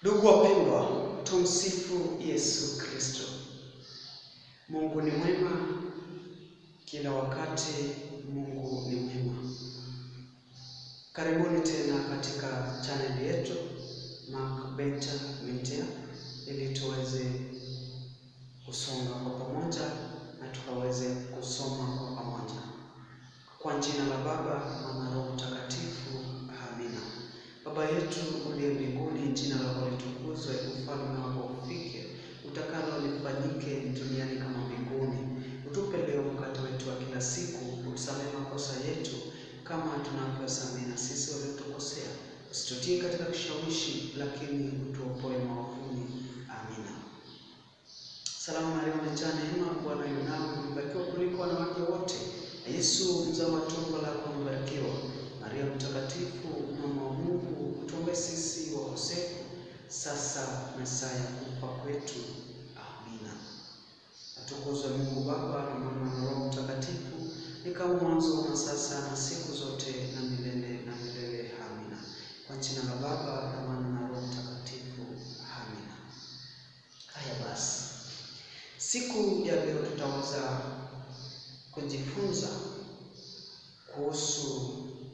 Ndugu wapendwa, tumsifu Yesu Kristo. Mungu ni mwema kila wakati, Mungu ni mwema. Karibuni tena katika chaneli yetu Mark Beta Media ili tuweze kusonga kwa pamoja na tukaweze kusoma kwa pamoja. Kwa jina la Baba na Roho Mtakatifu, amina. Baba yetu uliye mbinguni, jina lako litukuzwe, ufalme wako ufike, utakalo lifanyike duniani kama mbinguni. Utupe leo mkate wetu wa kila siku, utusamehe makosa yetu kama tunavyosamehe na sisi waliotukosea, usitutie katika kishawishi, lakini utuopoe maovuni. Amina. Salamu Maria, umejaa neema, Bwana yu nawe, umebarikiwa kuliko wanawake wote, na Yesu mzao wa tumbo lako umebarikiwa. Maria Mtakatifu, mama wa Mungu, utuombee sisi wakosefu, sasa na saa ya kufa kwetu. Amina. Atukuzwe Mungu Baba na Mwana na Roho Mtakatifu, ni kama mwanzo na sasa na siku zote na milele na milele. Amina. Kwa jina la Baba na Mwana na Roho Mtakatifu. Amina. Haya basi, siku ya leo tutaweza kujifunza kuhusu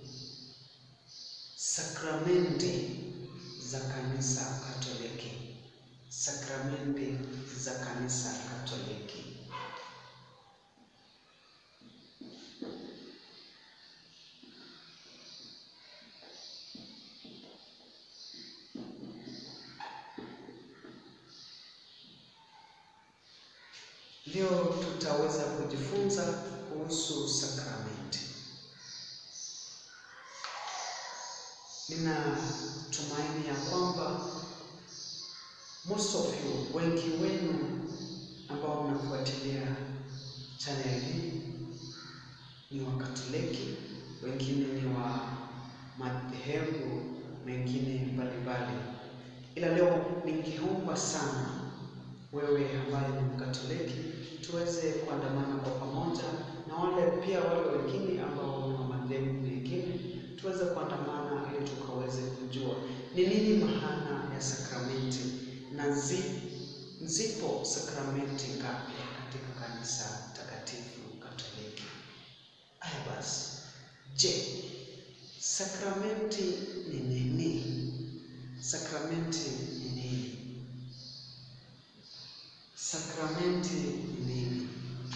sakramenti za kanisa Katoliki. Sakramenti za kanisa Katoliki. Leo tutaweza kujifunza kuhusu sakramenti. Nina tumaini ya kwamba most of you, wengi wenu ambao mnafuatilia channel hii ni Wakatoliki, wengine ni wa madhehebu mengine mbalimbali, ila leo ningeomba sana wewe ambaye ni Mkatoliki tuweze kuandamana kwa pamoja na wale pia wale wengine ambao ni wa madhehebu mengine tuweze kuandamana ili tukaweze kujua ni nini maana ya sakramenti na zi, zipo sakramenti ngapi katika kanisa takatifu Katoliki. Haya basi, je, sakramenti ni nini? Sakramenti ni nini? Sakramenti ni nini?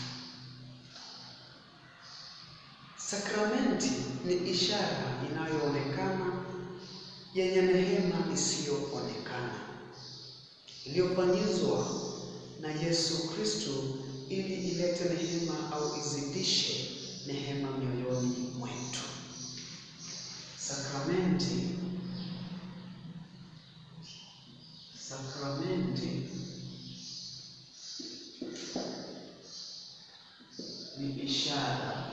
Sakramenti ni ishara inayoonekana yenye neema isiyoonekana iliyofanyizwa na Yesu Kristo ili ilete neema au izidishe neema mioyoni mwetu. Sakramenti, sakramenti ni ishara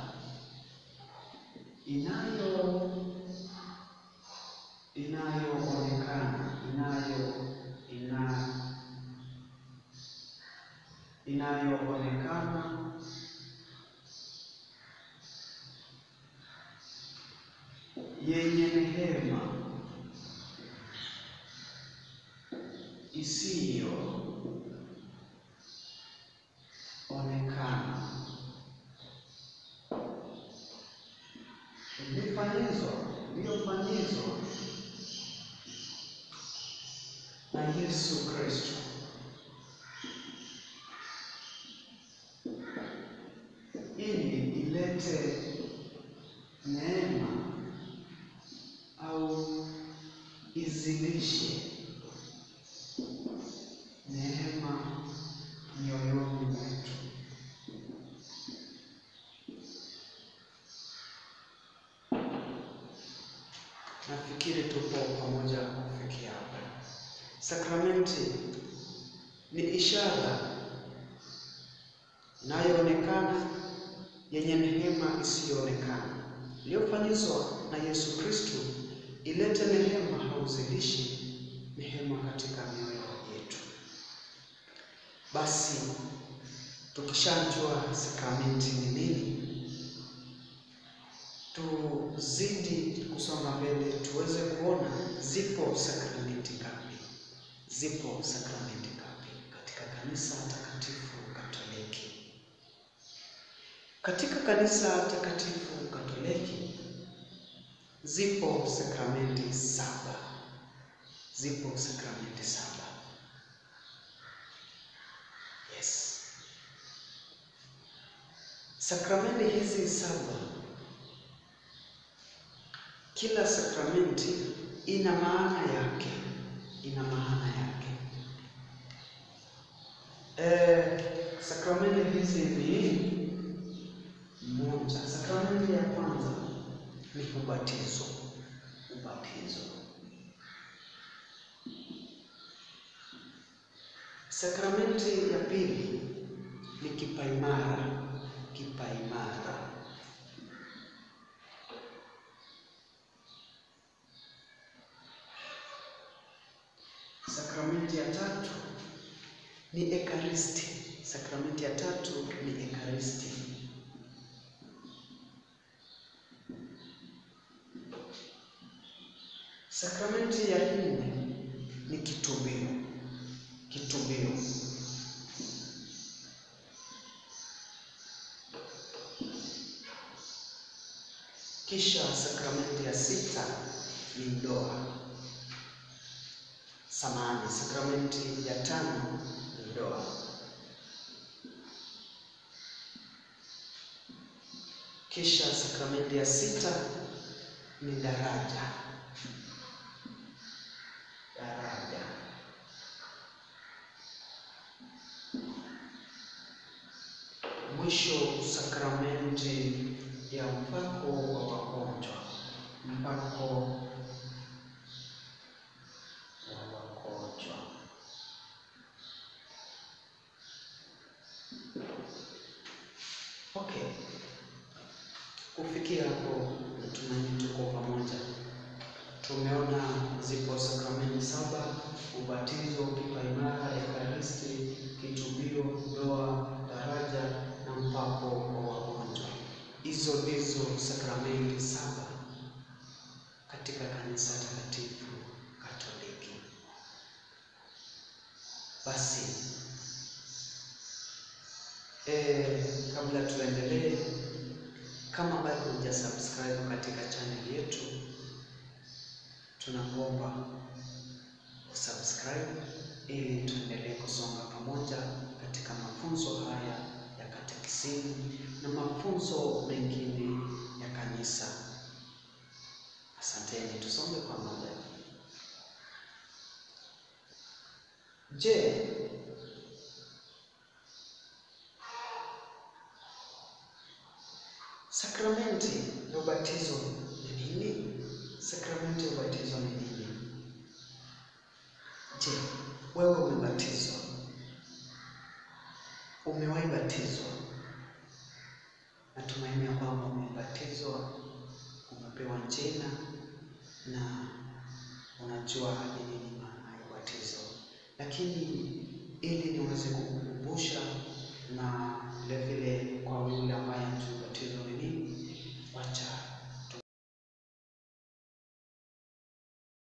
inayo inayoonekana inayo ina inayoonekana yenye neema isiyoonekana ilifanyizwa iliyofanyizwa na Yesu Kristo ili ilete neema au izidishe neema mioyoni mwetu. Nafikiri tupo pamoja kufikia hapa. Sakramenti ni ishara inayoonekana yenye neema isiyoonekana iliyofanyizwa na Yesu Kristo ilete neema au uzilishi neema katika mioyo yetu. Basi tukishajua sakramenti ni nini, tuzidi kusonga mbele tuweze kuona zipo sakramenti ngapi. zipo sakramenti ngapi katika kanisa takatifu Katoliki? Katika kanisa takatifu Katoliki zipo sakramenti saba, zipo sakramenti saba. Yes, sakramenti hizi saba, kila sakramenti ina maana yake, ina maana yake. Eh, sakramenti hizi ni moja. Sakramenti ya kwanza ni ubatizo, ubatizo. Sakramenti ya pili ni kipaimara, kipaimara. Sakramenti ya tatu ni ekaristi. Sakramenti ya tatu ni ekaristi. Sakramenti ya nne ni kitubio, kitubio. Kisha sakramenti ya sita ni ndoa. Samahani, sakramenti ya tano ni ndoa. Kisha sakramenti ya sita ni daraja, daraja. Mwisho sakramenti ya mpako wa wagonjwa, mpako wa wagonjwa. Okay, kufikia hapo natumaini tuko pamoja. Tumeona zipo sakramenti saba: ubatizo, kipaimara, ekaristi, kitubio, ndoa, daraja na mpako wa wagonjwa. Hizo ndizo sakramenti saba katika kanisa takatifu Katoliki. Basi eh, kabla tuendelee, kama bado huja subscribe katika channel yetu, tunakuomba usubscribe ili tuendelee kusonga pamoja katika mafunzo haya ya katekisimu na mafunzo mengine ya kanisa. Asanteni, tusonge pamoja. Je, sakramenti ya ubatizo ni nini? Sakramenti ya ubatizo ni nini? Je, wewe umebatizwa? Umewahi batizwa? Natumaini ya kwamba umebatizwa, umepewa jina na unajua ni nini maana ya ubatizo. Lakini ili niweze kukukumbusha na vile vile kwa yule ambaye hajui ubatizo ni nini, wacha